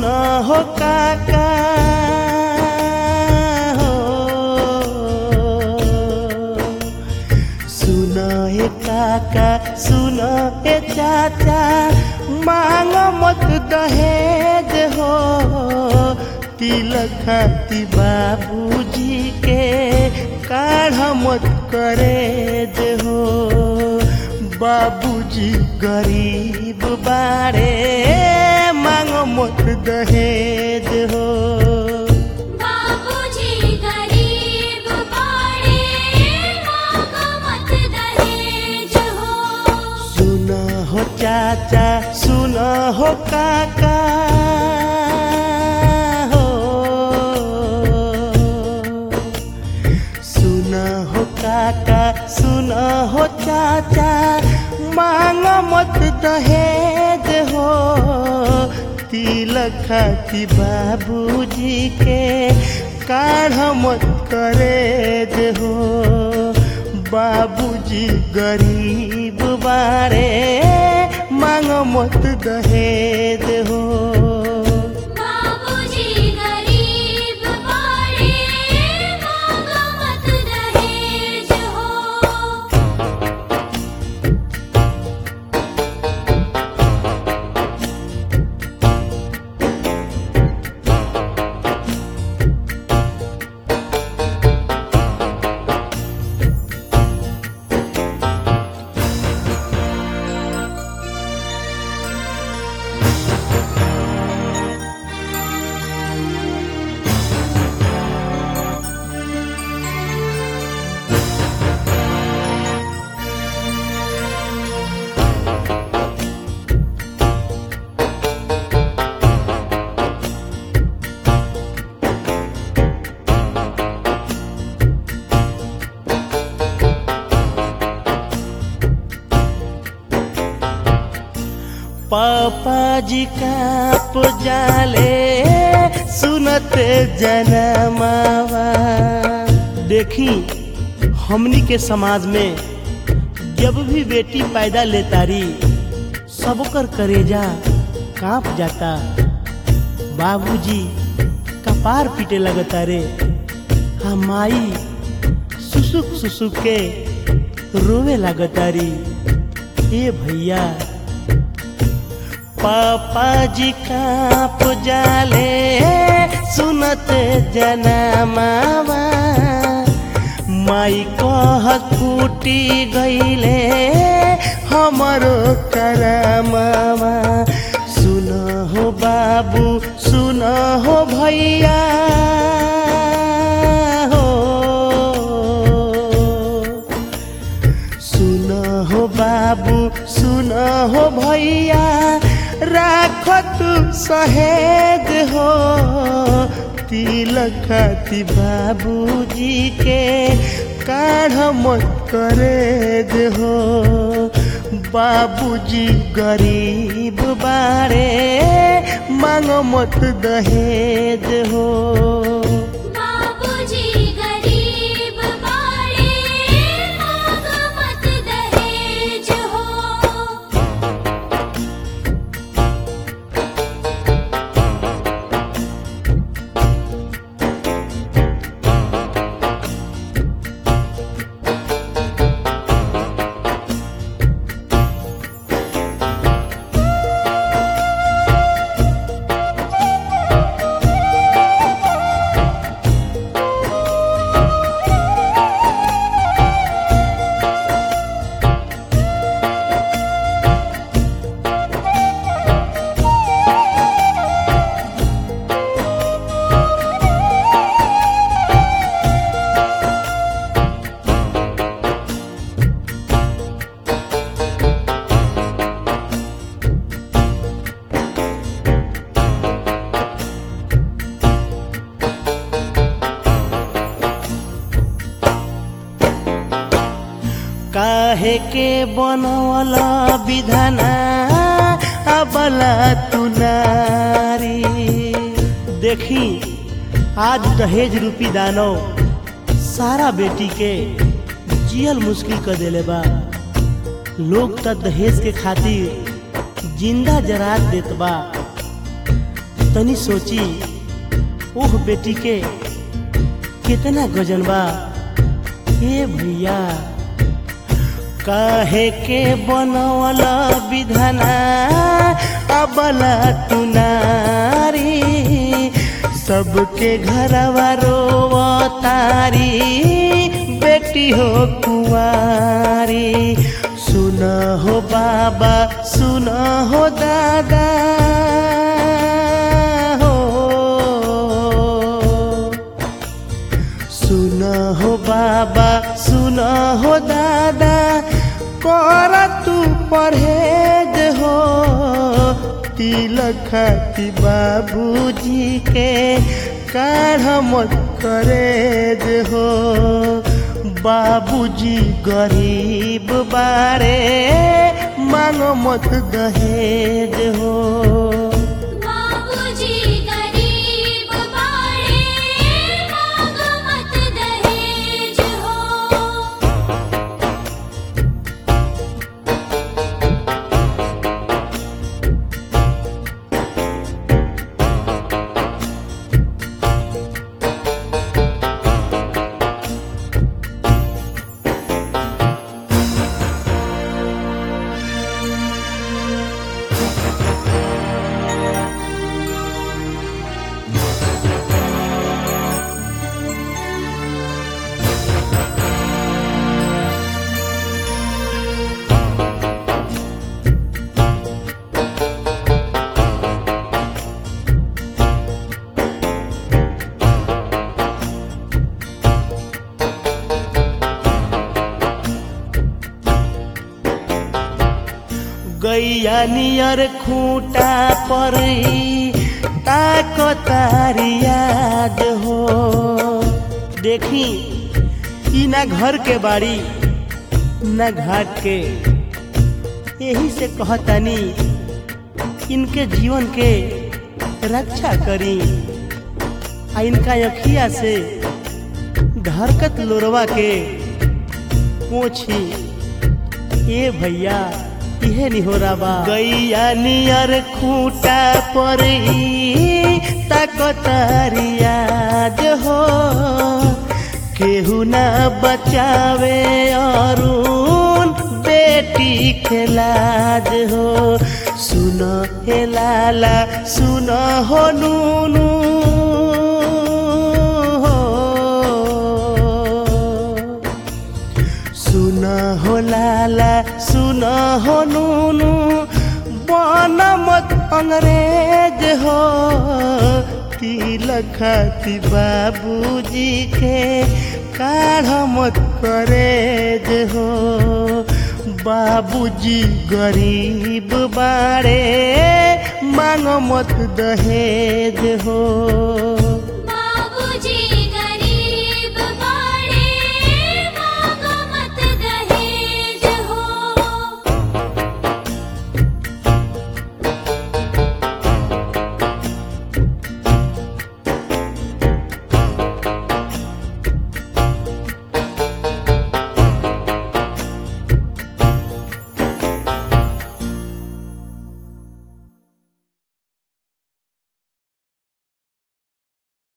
सुना हो काका हो सुना हे काका सुना हे चाचा मांग मत दहेज हो तिलक खाती बाबूजी के काढ़ मत करेज हो बाबूजी गरीब बारे मांग मत दहेज हो बाबूजी गरीब बाड़े मांगो मत दहेज हो सुना हो चाचा सुना हो काका हो सुना हो काका सुना हो चाचा मांग मत दहेज हो तिलक खाती बाबूजी के काढ़ मत करेज हो बाबूजी गरीब बारे मांग मत दहेज हो बाबूजी गरीब बाड़े मांगो मत दहेज हो पापा जी का पुजाले सुनते जनमावा देखी हमनी के समाज में जब भी बेटी पैदा लेतारी सबकर करेजा कांप जाता बाबूजी कपार पीटे लगता रे हम माई सुसुक सुसुक के रोवे लगता री ए भैया पापा जी का पुजाले सुनत जनमावा माई कहत फूटी गईले हमरो करमावा सुन हो बाबू सुन हो भैया हो सुन हो बाबू सुन हो भैया राख तू सहेज हो तिलक खाती बाबूजी के काढ़ मत करेज हो बाबूजी गरीब बारे मांग मत दहेज हो बाबूजी गरीब बाड़े मांगो मत दहेज हो काहे के बनवला विधाना अबला तू नारी देखी आज दहेज रूपी दानव सारा बेटी के जियल मुश्किल कर देले बा लोग त दहेज के खातिर जिंदा जरात देत बा तनी सोची ओह बेटी के कितना गजन बा हे भैया काहे के बनवला विधाना अबला तुनारी सबके घरवा रोवतारी बेटी हो कुंवारी सुन हो बाबा सुन हो दादा हो सुन हो बाबा सुन हो दादा कर तू परहेज हो तिलक खाती बाबूजी के काढ़ मत करेज हो बाबूजी गरीब बारे मांगो मत दहेज हो बाबूजी गरीब बाड़े मांग मत दहेज हो गैया नियर खूंटा पर ताको तारी याद हो देखी ई ना घर के बाड़ी ना घाट के यही से कहतानी इनके जीवन के रक्षा करी आ इनका अखिया से धरकत लोरवा के पोछी ए भैया इहे निहोरा बा गैया नियर खूंटा पर ताकतारी याद हो केहू ना बचावे अरुण बेटी के लाज हो सुन हे लाला सुन हो नूनू हो सुन हो लाला सुन हो नूनू बन मत अंग्रेज हो तिलक खाती बाबूजी के काढ़ मत करेज हो बाबूजी गरीब बाड़े मांग मत दहेज हो